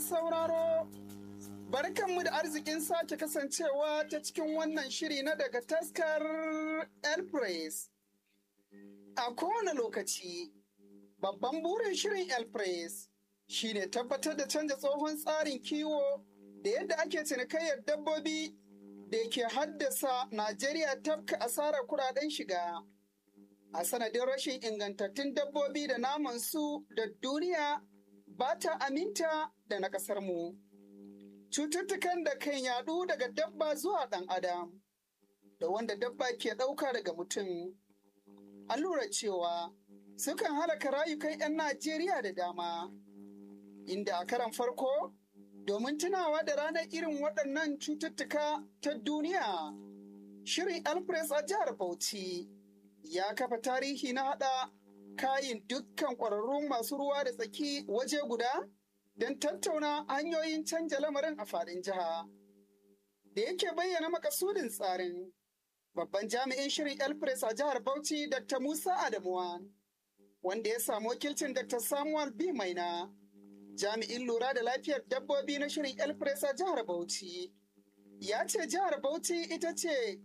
sauraro, barkanmu da arzikin sake kasancewa ta cikin wannan shiri na daga taskar Elpress. A kowane lokaci, babban burin shirin Elpress shi ne tabbatar da canza tsohon tsarin kiwo da yadda ake cinikayyar dabbobi da ke haddasa Najeriya tafka asarar kudaden shiga. A sanadin rashin ingantattun dabbobi da naman su da duniya ba ta aminta da na ƙasar mu. Cututtukan da kan yaɗu daga dabba zuwa ɗan adam, da wanda dabba ke ɗauka daga mutum. An lura cewa sukan halaka rayukan 'yan Najeriya da dama, inda a karan farko domin tunawa da ranar irin waɗannan cututtuka ta duniya. Shirin Alfres a jihar Bauchi ya kafa tarihi na haɗa kayin dukkan ƙwararrun masu ruwa da tsaki waje guda don tattauna hanyoyin canja lamarin a faɗin jiha. Da yake bayyana makasudin tsarin, babban jami'in shirin Elpres a jihar Bauchi Dr. Musa Adamuwan, wanda ya samu wakilcin Dr. Samuel B. Maina, jami'in lura da lafiyar dabbobi na shirin Elpres a jihar Bauchi. Ya ce jihar Bauchi ita ce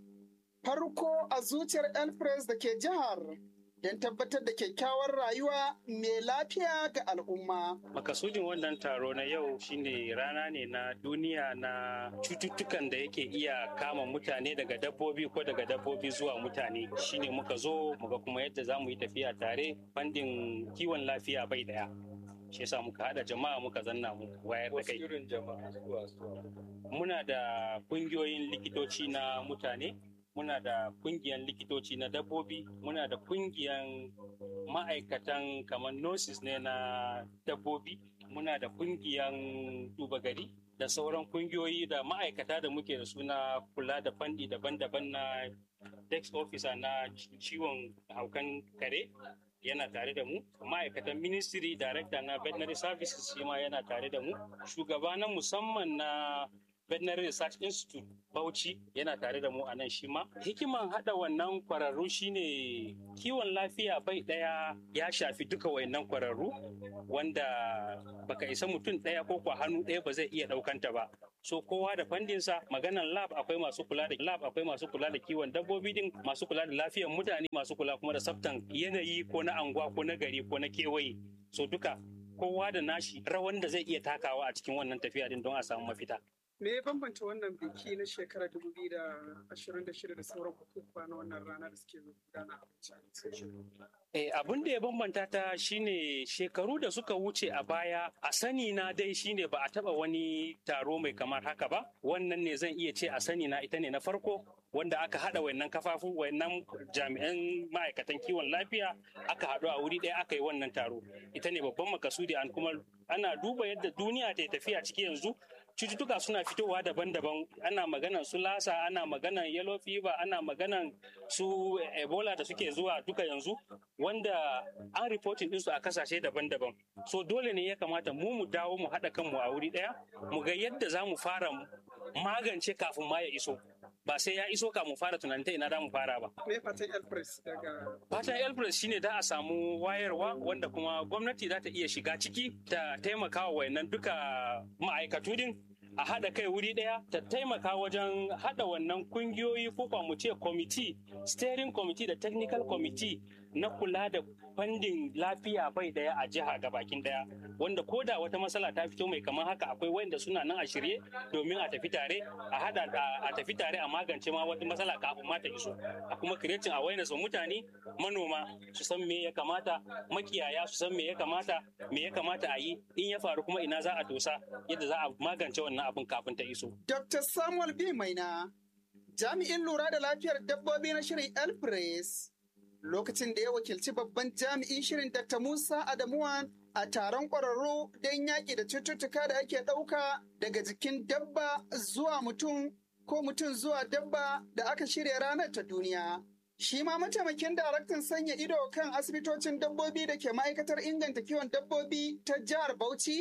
farko a zuciyar Elpres da ke jihar. don tabbatar da kyakkyawar rayuwa mai lafiya ga al'umma. Makasudin wannan taro na yau shine rana ne na duniya na cututtukan da yake iya kama mutane daga dabbobi ko daga dabbobi zuwa mutane shine muka zo muga kuma yadda za mu yi tafiya tare bandin kiwon lafiya bai daya. shi yasa muka hada jama'a muka zanna mu wayar da kai. irin jama'a zuwa Muna da kungiyoyin likitoci na mutane muna da kungiyan likitoci na dabbobi muna da kungiyan ma'aikatan kamar nurses ne na dabbobi muna da kungiyan duba gari da sauran kungiyoyi da ma'aikata da muke da suna kula da fandi daban-daban na desk officer na ciwon haukan kare yana tare da mu ma'aikatan ministry director na veterinary services shi ma yana tare da mu shugaba na musamman na veterinary research institute bauchi yana tare da mu a nan shi ma hikiman hada wannan kwararru shine kiwon lafiya bai daya ya shafi duka wayannan kwararru wanda baka isa mutum daya ko kwa hannu daya ba zai iya daukanta ba so kowa da fandinsa maganan lab akwai masu kula da lab akwai masu kula da kiwon dabbobi din masu kula da lafiyar mutane masu kula kuma da tsaftan yanayi ko na anguwa ko na gari ko na kewaye so duka kowa da nashi rawan da zai iya takawa a cikin wannan tafiya din don a samu mafita Me ya bambanta wannan biki na shekarar 2026 da sauran bukukuwa na wannan rana da suke gudana a Bauchi? Eh, abin da ya bambanta ta shine shekaru da suka wuce a baya a sani na dai shine ba a taba wani taro mai kamar haka ba wannan ne zan iya ce a sani na ita ne na farko wanda aka hada wayannan kafafu wayannan jami'an ma'aikatan kiwon lafiya aka haɗu a wuri ɗaya aka yi wannan taro ita ne babban makasudi an kuma ana duba yadda duniya ta tafiya ciki yanzu cututtuka suna fitowa daban-daban ana maganan su lasa ana maganan yellow fever ana maganan su ebola da suke zuwa duka yanzu wanda an reporting ɗinsu a kasashe daban-daban so dole ne ya kamata mu mu dawo mu haɗa kanmu a wuri ɗaya mu ga yadda za mu fara magance kafin ma ya iso ba sai ya iso ka mu fara tunanin ta ina da mu fara ba. Me fatan Elpress daga Fatan Elpress shine da a samu wayarwa wanda kuma gwamnati za ta iya shiga ciki ta taimaka wa wayannan duka ma'aikatu din a haɗa kai wuri ɗaya ta taimaka wajen haɗa wannan kungiyoyi ko kwa mu ce committee steering committee da technical committee na kula da fandin lafiya bai ɗaya a jiha ga bakin ɗaya wanda ko da wata matsala ta fito mai kamar haka akwai wanda suna nan a shirye domin a tafi tare a hada a tafi tare a magance ma wata matsala kafin ma ta iso a kuma creating awareness wa mutane manoma su san me ya kamata makiyaya su san me ya kamata me ya kamata a yi in ya faru kuma ina za a dosa yadda za a magance wannan abin kafin ta iso Dr. Samuel B. Maina, jami'in lura da lafiyar dabbobi na shirin Elpress, lokacin da ya wakilci babban jami'in shirin Dr. Musa Adamuwan a taron ƙwararru don yaƙi da cututtuka da ake ɗauka daga jikin dabba zuwa mutum ko mutum zuwa dabba da aka shirya ranar ta duniya. Shi ma mataimakin daraktan sanya ido kan asibitocin dabbobi da ke ma'aikatar inganta kiwon dabbobi ta jihar Bauchi,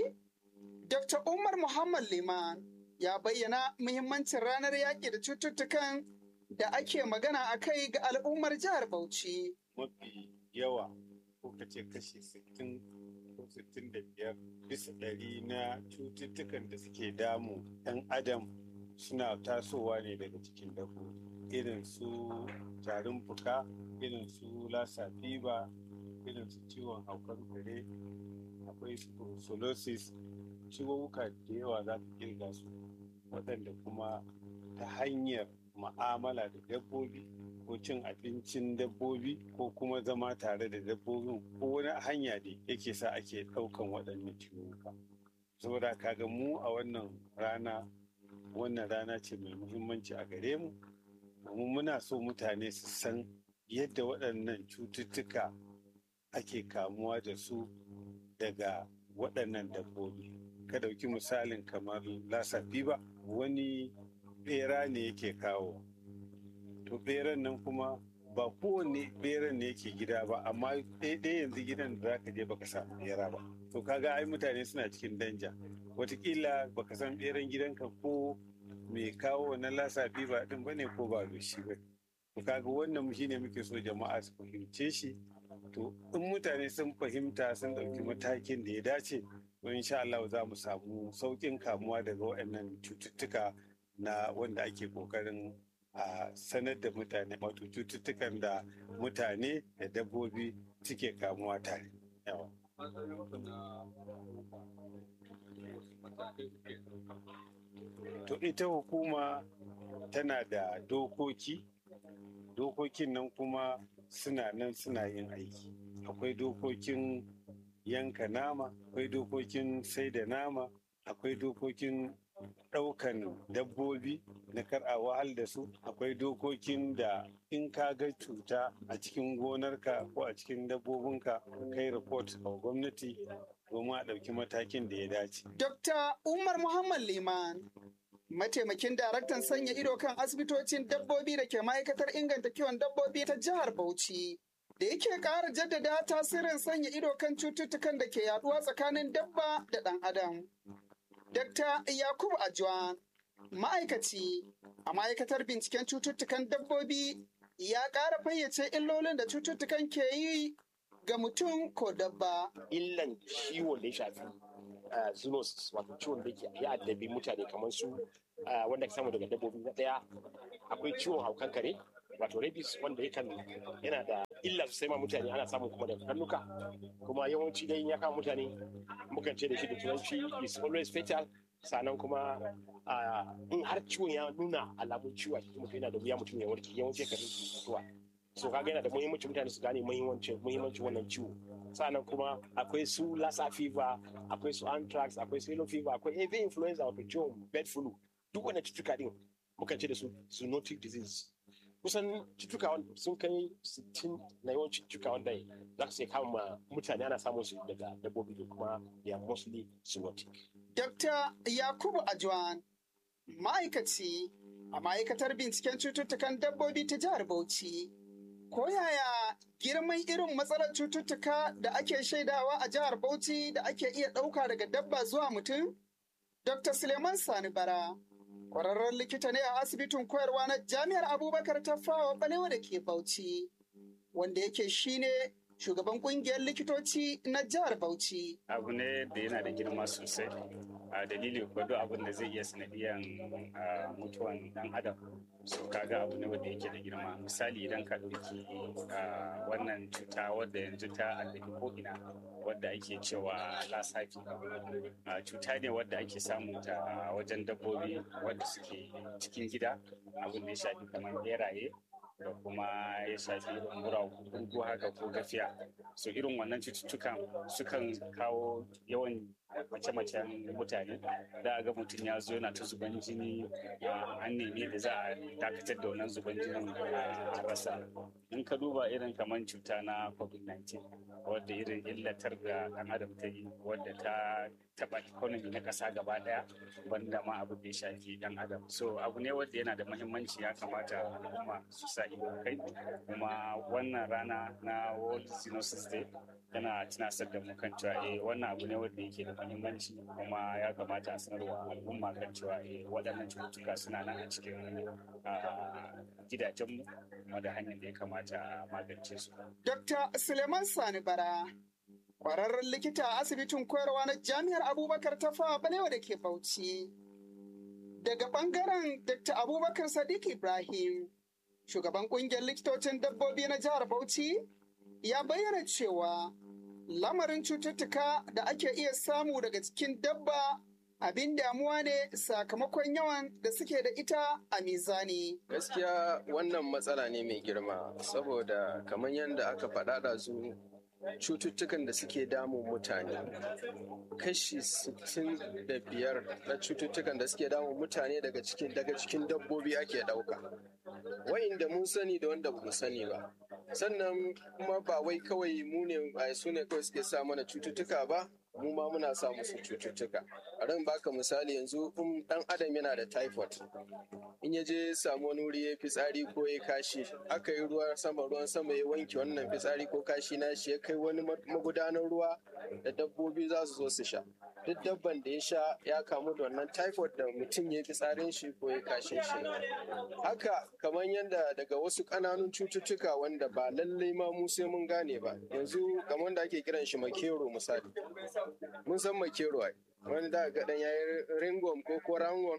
Dr. Umar Muhammad Liman ya bayyana muhimmancin ranar yaƙi da cututtukan da ake magana a kai ga al'ummar jihar Bauchi. mafi yawa ko ka ce kashi sittin ko 65 bisa ɗari na cututtukan da suke damu ɗan adam suna tasowa ne daga cikin dabbobi irin su tarin fuka irin su lassa fever irin su ciwon haukar kare akwai brucellosis ciwuka da yawa za ka kirga su waɗanda kuma ta hanyar ma'amala da dabbobi ko cin abincin dabbobi ko kuma zama tare da dabbobin ko wani hanya ne yake sa ake ɗaukan waɗannan ciwuka saboda kaga mu a wannan rana wannan rana ce mai muhimmanci a gare mu domin muna so mutane su san yadda waɗannan cututtuka ake kamuwa da su daga waɗannan dabbobi ka ɗauki misalin kamar lassa fever wani ɓera ne yake kawo to ɓeran nan kuma ba kowanne ɓeran ne yake gida ba amma ɗaya yanzu gidan da zaka je baka samu ɓera ba to kaga ai mutane suna cikin danja watakila baka san ɓeran gidanka ko mai kawo wannan lasa ba din bane ko ba shi ba to kaga wannan shine muke so jama'a su fahimce shi to in mutane sun fahimta sun ɗauki matakin da ya dace to insha Allah za mu samu sauƙin kamuwa daga waɗannan cututtuka na wanda ake ƙoƙarin a sanar da mutane wato cututtukan da mutane da dabbobi suke kamuwa tare yawa to ita hukuma tana da dokoki dokokin nan kuma suna nan suna yin aiki akwai dokokin yanka nama akwai dokokin sai da nama akwai dokokin ɗaukan dabbobi na kar a wahal da su akwai dokokin da in ka ga cuta a cikin gonarka ko a cikin dabbobinka kai report a gwamnati domin a ɗauki matakin da ya dace. Dr. Umar Muhammad Liman, mataimakin daraktan sanya ido kan asibitocin dabbobi da ke ma'aikatar inganta kiwon dabbobi ta jihar Bauchi. Da yake ƙara jaddada tasirin sanya ido kan cututtukan da ke yaduwa tsakanin dabba da ɗan adam. Dr. Yakubu Ajuwan, ma'aikaci a ma'aikatar binciken cututtukan dabbobi ya ƙara fayyace illolin da cututtukan ke yi ga mutum ko dabba. Illan ciwon da ya shafi zoonosis wato ciwon da ya addabi mutane kamar su wanda ka samu daga dabbobi na ɗaya akwai ciwon haukan kare wato rabies wanda yakan yana da illa sosai ma mutane ana samun kuma da karnuka kuma yawanci dai ya kama mutane mukan ce da shi da turanci is always fatal sannan kuma in har ciwon ya nuna alamun ciwo a cikin mutum yana da wuya mutum ya warke yawanci kan mutuwa so kaga yana da muhimmanci mutane su gane muhimmancin muhimmancin wannan ciwo sannan kuma akwai su lassa fever akwai su anthrax akwai su yellow fever akwai avian influenza wato ciwon bird flu duk wannan cututtuka din mukan ce da su zoonotic disease kusan cutuka sun kai 60 na yawancin cutuka wanda za su kama mutane ana samun su daga dabbobi da kuma they are mostly zoonotic. Dr. Yakubu Ajwan, ma'aikaci a ma'aikatar binciken cututtukan dabbobi ta jihar Bauchi. Ko yaya girman irin matsalar cututtuka da ake shaidawa a jihar Bauchi da ake iya ɗauka daga dabba zuwa mutum? Dr. Suleiman Sani Bara, Kwararren likita ne a asibitin koyarwa na Jami'ar Abubakar ta fawa balewa da ke Bauchi, wanda yake shine shugaban kungiyar likitoci na jihar Bauchi. Abu ne da yana da girma sosai. A dalilin kwado abin da zai iya sanadiyan mutuwan dan adam. So kaga abu ne wanda yake da girma. Misali idan ka ɗauki wannan cuta wadda yanzu ta addabi ko'ina wadda ake cewa lasafi. Cuta ne wadda ake samun ta wajen dabbobi wadda suke cikin gida abin da ya shafi kamar beraye da kuma ya shafi irin guragu haka ko gafiya so irin wannan cututtukan sukan kawo yawan mace-macen mutane da ga mutum ya zo yana ta zuban jini an nemi da za a dakatar da wannan zuban jinin a rasa in ka duba irin kamar cuta na covid-19 wadda irin illatar da ɗan adam ta yi wadda ta taɓa economy na ƙasa gaba ɗaya banda ma abu da ya shafi ɗan adam so abu ne wadda yana da muhimmanci ya kamata al'umma su sa ido kai kuma wannan rana na world zoonosis day yana tunasar da mu kan cewa eh wannan abu ne wanda yake da muhimmanci kuma ya kamata a sanarwa al'umma kan cewa eh waɗannan cututtuka suna nan a cikin gidajenmu kuma da hanyar da ya kamata a magance su. Dr. Suleiman Sani Bara Ƙwararren likita a asibitin koyarwa na jami'ar Abubakar Tafa Balewa da ke Bauchi. Daga ɓangaren Dr. Abubakar Sadiq Ibrahim, shugaban ƙungiyar likitocin dabbobi na jihar Bauchi, ya bayyana cewa lamarin cututtuka da ake iya samu daga cikin dabba abin damuwa ne sakamakon yawan da suke da ita a mizani. Gaskiya wannan matsala ne mai girma saboda kamar yadda aka faɗa da su cututtukan da suke damun mutane kashi 65 na cututtukan da suke damun mutane daga cikin daga cikin dabbobi ake ɗauka wa'inda mun sani da wanda bamu sani ba sannan kuma ba wai kawai mu ne su ne kawai suke sa mana cututtuka ba mu ma muna sa musu cututtuka a ran baka misali yanzu in dan adam yana da typhoid in ya je samu wani wuri ya fitsari ko ya kashi aka yi ruwa sama ruwan sama ya wanke wannan fitsari ko kashi na shi ya kai wani magudanar ruwa da dabbobi za su zo su sha duk dabban da ya sha ya kamu da wannan typhoid da mutum ya fitsarin shi ko ya kashin shi haka kamar yadda daga wasu ƙananun cututtuka wanda ba lallai ma mu sai mun gane ba yanzu kamar da ake kiran shi makero misali mun san makero ai wani da ga dan yayi ringworm ko ko roundworm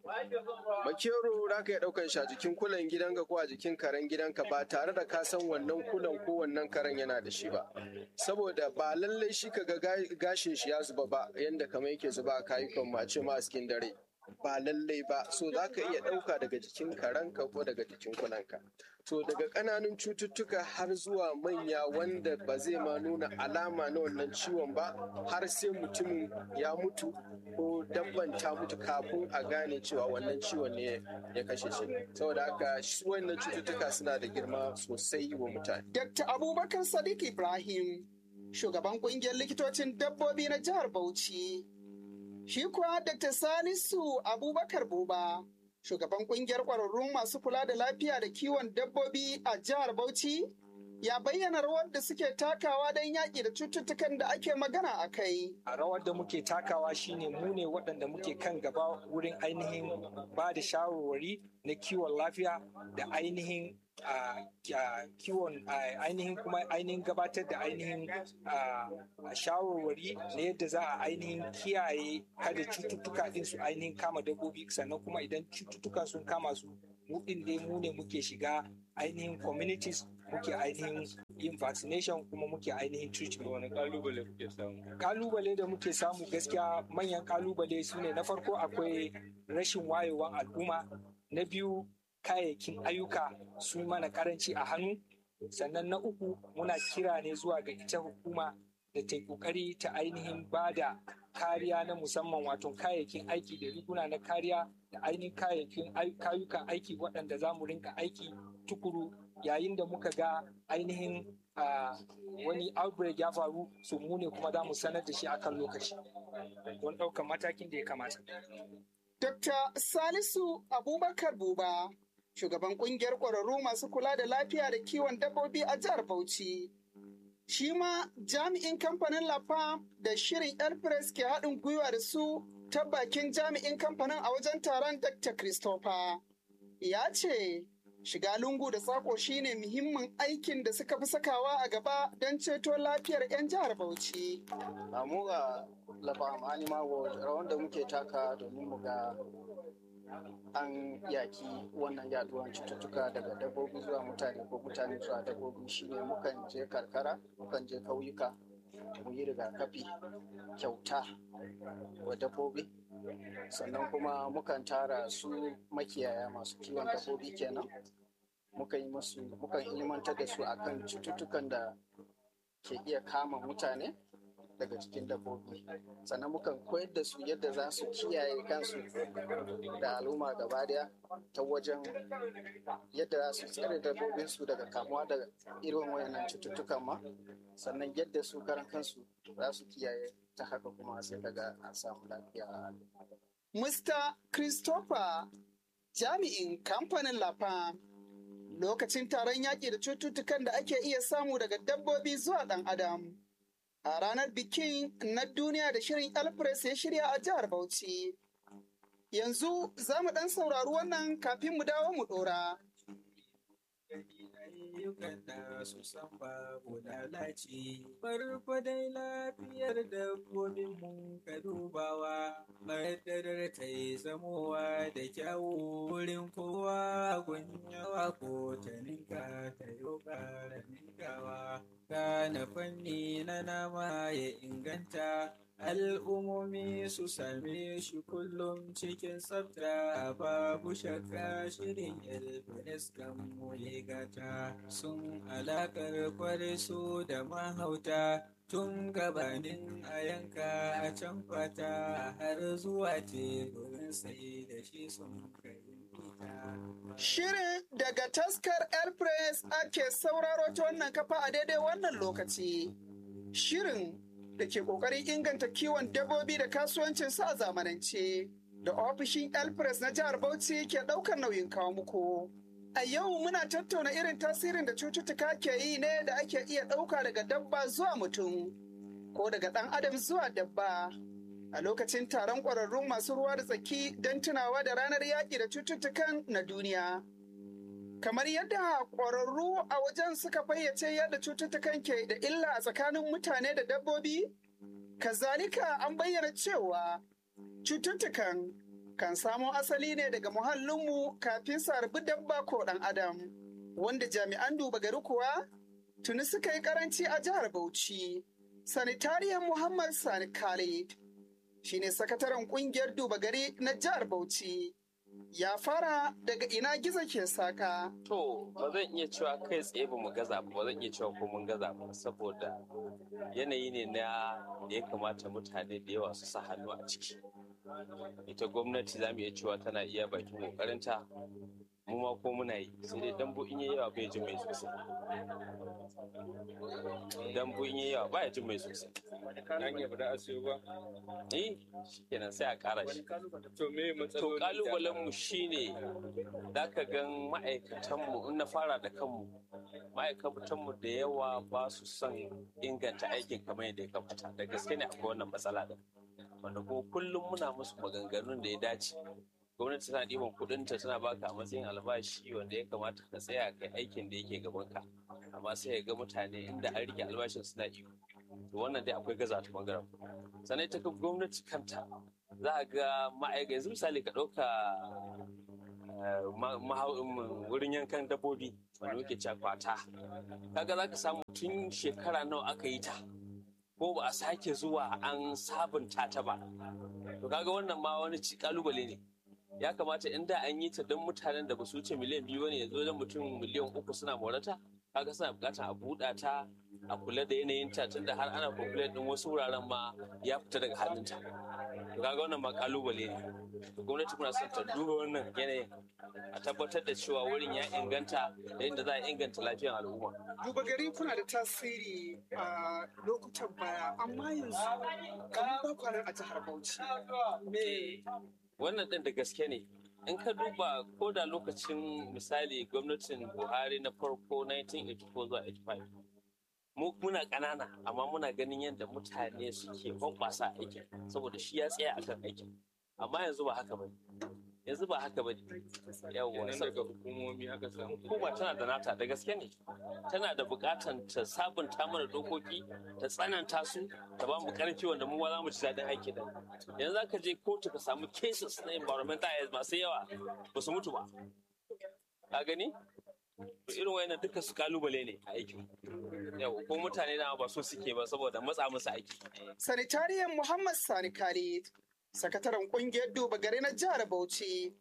makero da ka yi daukan shi a jikin kulan gidanka ko a jikin karen gidanka ba tare da ka san wannan kulan ko wannan karen yana da shi ba saboda ba lallai shi ka ga gashin shi ya zuba ba yanda kamar yake zuba a kayukan mace ma a cikin dare ba lallai ba so za ka iya ɗauka daga jikin karanka ko daga jikin kulanka to daga ƙananun cututtuka har zuwa manya wanda ba zai ma nuna alama na wannan ciwon ba har sai mutumin ya mutu ko dabban ta mutu kafin a gane cewa wannan ciwon ne ya kashe shi saboda haka wannan cututtuka suna da girma sosai wa mutane Dr. Abubakar Sadiq Ibrahim, shugaban ƙungiyar likitocin dabbobi na jihar Bauchi. Shi kuwa Dr. Salisu Abubakar Buba, shugaban kungiyar ƙwararrun masu kula da lafiya da kiwon dabbobi a jihar Bauchi, ya bayyana rawar da suke takawa don yaƙi da cututtukan da ake magana a kai. A rawar da muke takawa shine mu ne waɗanda muke kan gaba wurin ainihin ba da shawarwari na kiwon lafiya da ainihin kiwon ainihin kuma ainihin gabatar da ainihin shawarwari na yadda za a ainihin kiyaye kada cututtuka din su ainihin kama dabbobi sannan kuma idan cututtukan sun kama su mu din dai mu ne muke shiga ainihin communities muke ainihin yin vaccination kuma muke ainihin treatment. Wani kalubale kuke samu? Kalubale da muke samu gaskiya manyan kalubale su ne na farko akwai rashin wayewan al'umma na biyu kayayyakin ayyuka su mana karanci a hannu sannan na uku muna kira ne zuwa ga ita hukuma da ta kokari ta ainihin ba da kariya na musamman wato kayayyakin aiki da riguna na kariya da ainihin kayayyakin kayukan aiki waɗanda za mu rinka aiki tukuru yayin da muka ga ainihin wani outbreak ya faru su mu ne kuma za mu sanar da shi akan lokaci don ɗaukar matakin da ya kamata. Dr. Salisu Abubakar Buba, shugaban kungiyar ƙwararru masu kula da lafiya da kiwon dabbobi a jihar Bauchi. Shi ma jami'in kamfanin Lafa da shirin Airpress ke haɗin gwiwa da su ta bakin jami'in kamfanin a wajen taron Dr. Christopher. Ya ce, shiga lungu da sako shine muhimmin aikin da suka fi sakawa a gaba don ceto lafiyar 'yan jihar Bauchi. mu ga Lafa Anima World rawan da muke taka domin mu ga an yaki wannan yaduwan cututtuka daga dabbobi zuwa mutane ko mutane zuwa dabbobi shine mukan je karkara mukan je kauyuka mu yi rigakafi kyauta wa dabbobi sannan kuma mukan tara su makiyaya masu kiwon dabbobi kenan mukan yi musu mukan ilimantar da su akan cututtukan da ke iya kama mutane daga cikin dabbobi sannan mukan koyar da su yadda za su kiyaye kansu da al'umma gaba daya ta wajen yadda za su tsare dabbobinsu daga kamuwa da irin wayannan cututtukan ma sannan yadda su karan kansu za su kiyaye ta haka kuma sai daga an samu lafiya Mr. Christopher jami'in kamfanin Lafa lokacin taron yaƙi da cututtukan da ake iya samu daga dabbobi zuwa ɗan adam. a ranar bikin na duniya da shirin Elpress ya shirya a jihar Bauchi. Yanzu za mu ɗan saurari wannan kafin mu dawo mu ɗora. ayyukan da su san babu lalaci farko dai lafiyar dabbobin mu ka dubawa madadar ta yi zamowa da kyawu wurin kowa gunyawa ko ta ninka ta yi ƙara ninkawa gane fanni na nama ya inganta al'ummomi su same shi kullum cikin tsafta babu shakka shirin elfinis kan gata sun alakar kware su da mahauta tun gabanin a yanka a can fata har zuwa teburin sai da shi sun kai Shirin daga taskar Elpress ake sauraro ta wannan kafa a daidai wannan lokaci. Shirin da ke ƙoƙarin inganta kiwon dabbobi da kasuwancin su a zamanance da ofishin Elpress na jihar Bauchi ke ɗaukar nauyin kawo muku. A yau muna tattauna irin tasirin da cututtuka ke yi ne da ake iya ɗauka daga dabba zuwa mutum ko daga ɗan adam zuwa dabba. A lokacin taron ƙwararrun masu ruwa da tsaki don tunawa da ranar yaƙi da cututtukan na duniya. Kamar yadda ƙwararru a wajen suka fayyace yadda cututtukan ke da illa a tsakanin mutane da dabbobi, kazalika an bayyana cewa cututtukan kan samo asali ne daga muhallinmu kafin su harbi dabba ko ɗan adam, wanda jami'an duba gari kuwa tuni suka yi karanci a jihar Bauchi. Sanitariyan Muhammad Sani Khalid shine sakataren kungiyar duba gari na jihar Bauchi. Ya fara daga ina gizo ke saka. To, ba zan iya cewa kai tsaye ba mu gaza ba, ba zan iya cewa ko mun gaza ba, saboda yanayi ne na da ya kamata mutane da yawa su sa hannu a ciki. Ita gwamnati za mu iya cewa tana iya bakin kokarinta, mu ma ko muna yi, sai dai dambu in yi yawa bai jin mai sosai. Dambu in yi yawa ba jin mai sosai. An yi ba a siyo ba. Eh, shikenan sai a ƙara shi. To me To kalubalen mu shine za ka gan ma'aikatanmu in na fara da kanmu ma'aikatanmu da yawa ba su son inganta aikin kamar yadda ya kamata da gaske ne akwai wannan matsala din wanda kuma kullum muna musu maganganun da ya dace gwamnati tana ɗiban kuɗinta tana baka a matsayin albashi wanda ya kamata ka tsaya kai aikin da yake gabanka amma sai ya ga mutane inda an rike albashin suna iko to wannan dai akwai gaza ta bangaren sannan ita gwamnati kanta za a ga ma'aikata yanzu misali ka ɗauka wurin yankan dabbobi wanda muke cewa kwata kaga za ka samu tun shekara nawa aka yi ta ko ba a sake zuwa an sabunta ta ba to kaga wannan ma wani kalubale ne ya kamata inda an yi ta don mutanen da ba su wuce miliyan biyu ne yanzu don mutum miliyan uku suna morata kaga suna bukatar a buɗa ta a kula da yanayin ta tunda har ana complain din wasu wuraren ma ya fita daga hannunta to kaga wannan ma kalubale ne to gwamnati muna son ta duba wannan yanayin a tabbatar da cewa wurin ya inganta da yadda za a inganta lafiyar al'umma Duba gari kuna da tasiri a lokutan baya amma yanzu kamar ba kwanan a jihar Bauchi. Me wannan ɗin da gaske ne in ka duba ko da lokacin misali gwamnatin buhari na farko 1984 zuwa 85 mu muna ƙanana amma muna ganin yadda mutane suke hoɓɓasa aikin saboda shi ya tsaya akan aikin amma yanzu ba haka bane yanzu ba haka bane yawwa daga hukumomi aka samu hukuma tana da nata da gaske ne tana da buƙatan ta sabunta mana dokoki ta tsananta su ta ba mu ƙarfi wanda mu za mu ci daɗin aiki da yanzu za ka je kotu ka samu cases na environmental health masu yawa ba su mutu ba ka gani irin wayannan duka su kalubale ne a aikin yau ko mutane na ba so suke ba saboda matsa musu aiki Sanitariyan Muhammad Sani Khalid, sakataren kungiyar duba gari na jihar Bauchi.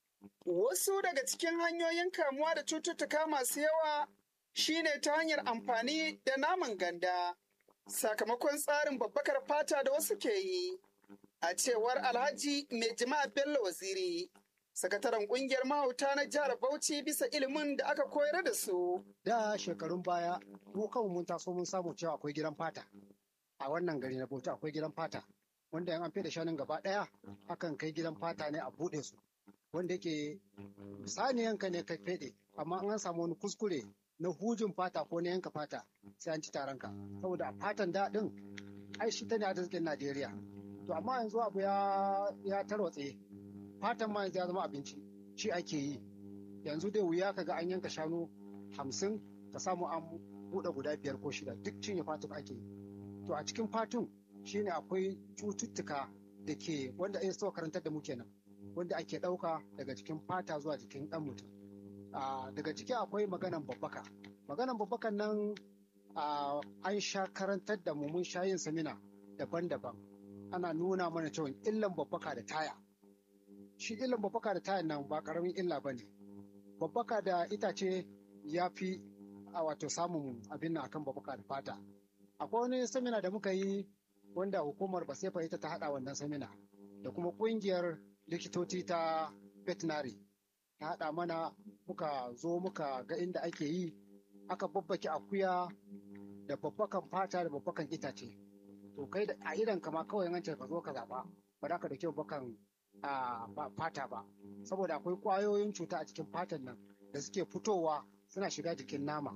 Wasu daga cikin hanyoyin kamuwa da cututtuka masu yawa shine ta hanyar amfani da naman ganda, sakamakon tsarin babbakar fata da wasu ke yi. A cewar Alhaji Mai Jima'a Bello Waziri, sakataren kungiyar mahauta na jihar Bauchi bisa ilimin da aka koyar da su. Da shekarun baya, mu kanmu mun taso mun samu cewa akwai gidan fata. A wannan gari na Bauchi akwai gidan fata. Wanda yan an fi da shanun gaba ɗaya, akan kai gidan fata ne a buɗe su. Wanda yake saniyanka ne kai feɗe, amma an samu wani kuskure na hujin fata ko na yanka fata sai an ci taronka. Saboda a fatan daɗin, ai shi ta ne arzikin Najeriya. To amma yanzu abu ya, ya tarwatse. Fatan ma yanzu ya zama abinci, shi ake yi. Yanzu dai wuya kaga an yanka shanu hamsin ka samu an buɗe guda biyar ko shida duk cinye fatun ake yi to a cikin fatun shine akwai cututtuka da ke wanda ya so karantar da mu kenan wanda ake ɗauka daga cikin fata zuwa jikin ɗan mutum daga ciki akwai maganan babbaka maganan babbakan nan an sha karantar da mu mun sha yin samina daban-daban ana nuna mana cewa illan babbaka da taya shi illan babbaka da tayan nan ba karamin illa ba ne babbaka da itace ya fi a wato samun abin nan akan babbaka da fata akwai wani samina da muka yi wanda hukumar basefa ita ta haɗa wannan samina da kuma ƙungiyar likitoci ta veterinary ta haɗa mana muka zo muka ga inda ake yi aka babbake akuya da babbakan fata da babbakan itace to kai da a idan kama kawai an ce ka zo ka zaɓa ba za ka da kyau bakan fata ba saboda akwai ƙwayoyin cuta a cikin fatan nan da suke fitowa suna shiga jikin nama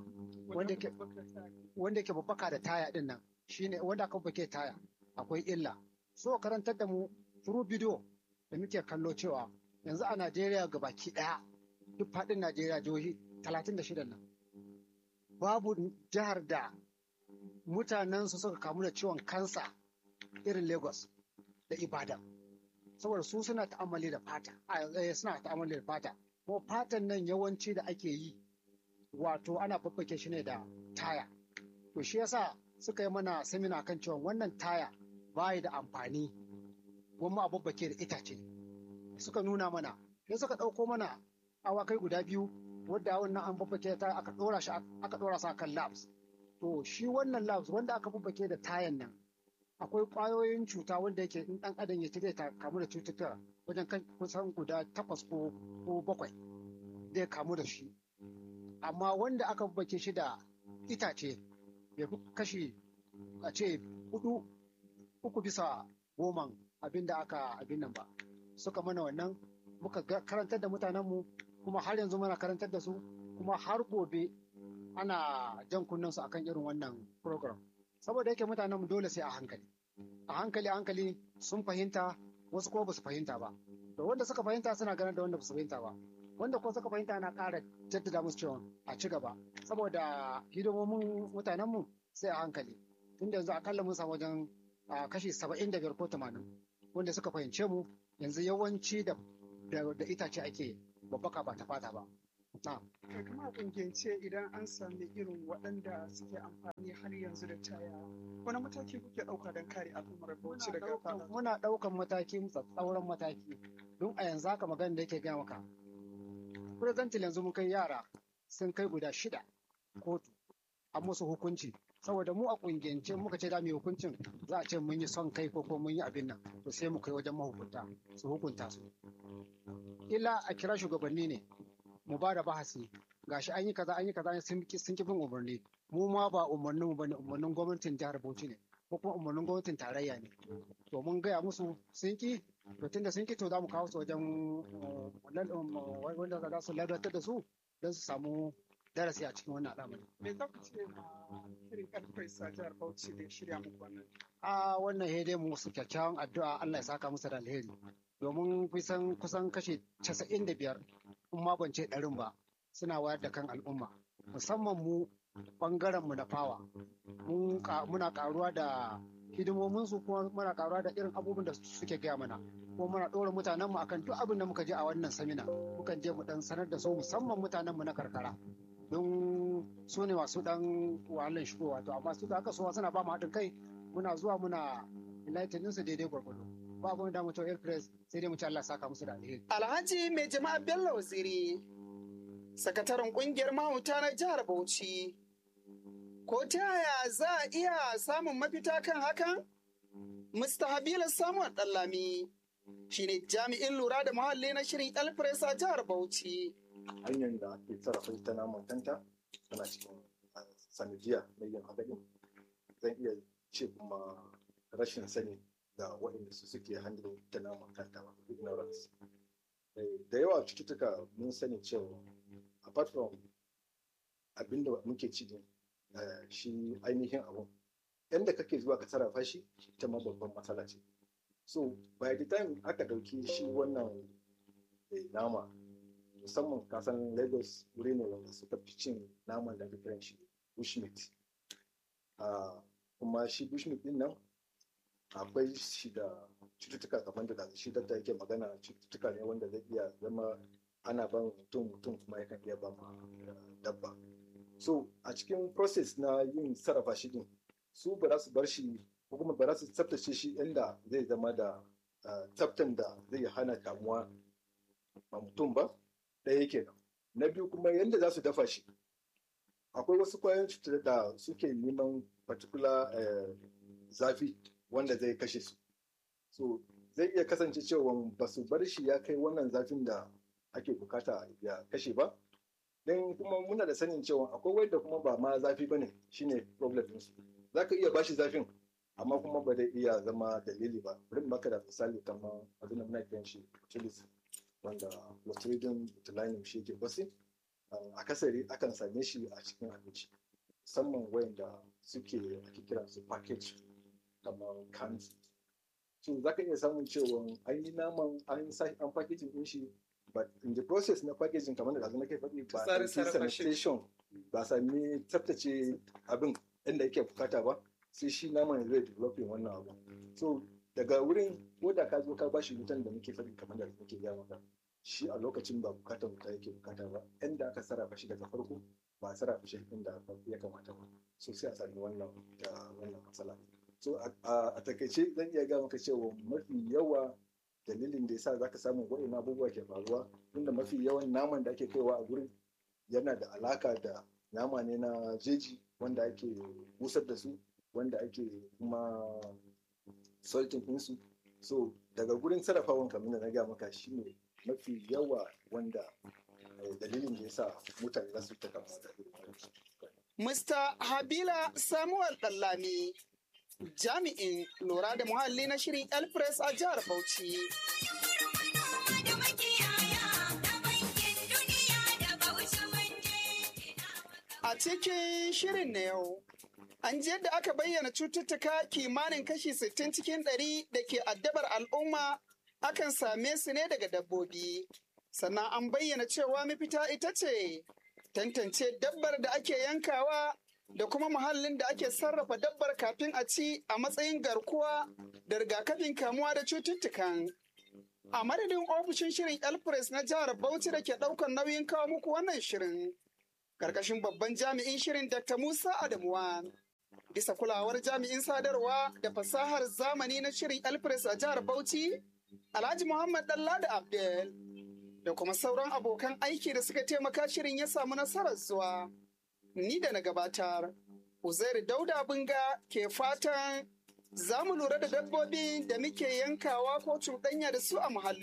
wanda ke babbaka da taya din nan shine wanda aka babbake taya akwai illa so karantar da mu through video da muke kallo cewa yanzu a Najeriya baki ɗaya duk faɗin Najeriya jihohi 36 nan babu jihar da mutanen su suka kamu da ciwon kansa irin Lagos da Ibadan saboda su suna ta'amali da fata suna ta'amali da fata ko fatan nan yawanci da ake yi wato ana babbake shi ne da taya to shi yasa suka yi mana samina kan cewa wannan taya bayi da amfani gwamma a babbake da itace suka nuna mana sai suka ɗauko mana awakai guda biyu wadda wannan an babbake ta aka ɗora shi aka ɗora sa kan labs to shi wannan labs wanda aka babbake da tayan nan akwai ƙwayoyin cuta wanda yake in ɗan adam ya ci zai kamu da cututtuka wajen kan kusan guda takwas ko ko bakwai zai kamu da shi amma wanda aka babbake shi da itace bai fi kashi a ce hudu uku bisa goman abin da aka abin nan ba suka mana wannan muka karantar da mutanenmu kuma har yanzu muna karantar da su kuma har gobe ana jan kunnen su akan irin wannan program saboda yake mutanenmu dole sai a hankali a hankali a hankali sun fahimta wasu kuma ba su fahimta ba da wanda suka fahimta suna ganin da wanda ba su fahimta ba wanda kuma suka fahimta na ƙara jaddada musu cewa a ci gaba saboda hidimomin mutanenmu sai a hankali tunda yanzu akalla mun samu wajen kashi saba'in da biyar ko tamanin wanda suka fahimce mu yanzu yawanci da da itace ake babbaka ba ta fata ba. Kuma a kungiyance idan an sami irin waɗanda suke amfani har yanzu da taya wani mataki kuke ɗauka don kare al'ummar bauchi daga fada? Muna ɗaukan mataki tsauran mataki don a yanzu haka magana da yake gaya maka. Presently yanzu mun kai yara sun kai guda shida kotu a musu hukunci saboda mu a kungiyance muka ce da mu hukuncin za a ce mun yi son kai ko mun yi abin nan to sai mu kai wajen mahukunta su hukunta su illa a kira shugabanni ne mu ba da bahasi gashi an yi kaza an yi kaza sun ki bin umarni mu ma ba umarnin mu bane umarnin gwamnatin jihar Bauchi ne ko kuma umarnin gwamnatin tarayya ne to mun gaya musu sun ki to tunda sun ki to za mu kawo su wajen wanda za su ladatar da su don su samu darasi a cikin wannan al'amari. Me za ku ce ma irin karfai sa jihar Bauchi da shirya muku wannan? A wannan hede mu su kyakkyawan addu'a Allah ya saka musu da alheri. Domin kusan kusan kashe casa'in da biyar in ma ban ce ɗarin ba suna wayar da kan al'umma. Musamman mu ɓangaren mu na fawa. Muna karuwa da hidimomin su kuma muna karuwa da irin abubuwan da suke gaya mana. Kuma muna ɗora mutanenmu akan duk abin da muka je a wannan samina. Mukan je mu ɗan sanar da su musamman mutanenmu na karkara. don su ne masu dan wahalar shigowa to amma su da aka sowa suna ba mu haɗin kai muna zuwa muna enlightening su daidai gwargwado ba abin da mutum airpress sai dai mu ci Allah saka musu da alheri Alhaji mai jama'a Bello Waziri sakataren kungiyar mahauta na jihar Bauchi ko ta yaya za a iya samun mafita kan hakan Mr. Habila Samuel Dallami shine jami'in lura da muhalli na shirin Elpress a jihar Bauchi hanyar da ake sarrafa ita naman kanta tana cikin sanadiyya na yin hadari zan iya ce kuma rashin sani da waɗanda su suke handling ita naman kanta wato ignorance da yawa cututtuka mun sani cewa apart from abinda muke ci din shi ainihin abun yadda kake zuwa ka sarrafa shi ita ma babban matsala ce so by the time aka ɗauki shi wannan nama musamman kasan lagos wuri ne wanda suka fi cin naman da ake kiran shi bushmeat Ah, kuma shi bushmeat din nan akwai shi da cututtuka kamar da shi da yake magana cututtuka ne wanda zai iya zama ana ban mutum mutum kuma yakan iya ba ma dabba so a cikin process na yin sarrafa shi din su ba za su bar shi ko kuma ba za su tsaftace shi inda zai zama da ah, tsaftan da zai hana kamuwa ma mutum ba ɗaya kenan na biyu kuma yadda za su dafa shi akwai wasu kwayoyin cutar da suke neman particular eh, zafi wanda zai kashe su so zai iya kasance cewa ba su bar shi ya kai wannan zafin da ake bukata ya kashe ba don kuma muna da sanin cewa akwai wanda kuma ba ma zafi bane shine problem ɗinsu za ka iya bashi zafin amma kuma ba zai iya zama dalili ba bari in baka da misali kamar abin da muna kiran shi chilis wanda clostridium botulinum shi yake basi akasari akan same shi a cikin abinci musamman wayanda suke ake kiran su package kamar cans so za ka iya samun cewa an yi naman an sa an packaging din shi but in the process na packaging kamar da na kai faɗi ba a Tsarin ɗauki sarrafa shi. sanitation ba a sami tsaftace abin inda yake bukata ba sai shi naman zai developing wannan abu so daga wurin ko da ka zo ka bashi wutan da muke faɗi kamar da muke gaya maka shi a lokacin ba bukatar wuta yake bukata ba inda aka sarrafa shi daga farko ba a sarrafa shi inda ya kamata ba so sai a sami wannan da wannan matsala so a- a a takaice zan iya gaya maka cewa mafi yawa dalilin da yasa zaka samu waɗannan abubuwa ke faruwa tunda mafi yawan naman da ake kaiwa a gurin yana da alaka da nama ne na jeji wanda ake busar da su wanda ake kuma salting ɗinsu so daga gurin sarrafawan kamar da na gaya maka shine mafi yawa wanda eh, dalilin da yasa mutane za su ta kama da irin wannan Mr. Habila Samuel Dallami, jami'in lura da muhalli na shirin Elpress a jihar Bauchi. A cikin shirin na yau, an ji yadda aka bayyana cututtuka kimanin kashi 60 cikin 100 da ke addabar al'umma akan same su ne daga dabbobi. Sannan an bayyana cewa mafita ita ce tantance dabbar da ake yankawa da kuma muhallin da ake sarrafa dabbar kafin a ci a matsayin garkuwa da rigakafin kamuwa da cututtukan. A madadin ofishin shirin Elpress na jihar Bauchi da ke ɗaukar nauyin kawo muku wannan shirin. Karkashin babban jami'in shirin Dr. Musa Adamuwa. Bisa kulawar jami'in sadarwa da fasahar zamani na shirin Elpress a jihar Bauchi, Alhaji Muhammad Dallada Abdel. Da kuma sauran abokan aiki da suka taimaka shirin ya samu nasarar zuwa. Ni da na gabatar, Uzairu Dauda Bunga ke fatan za mu lura da dabbobi da muke yankawa ko cuɗanya da su a muhalli.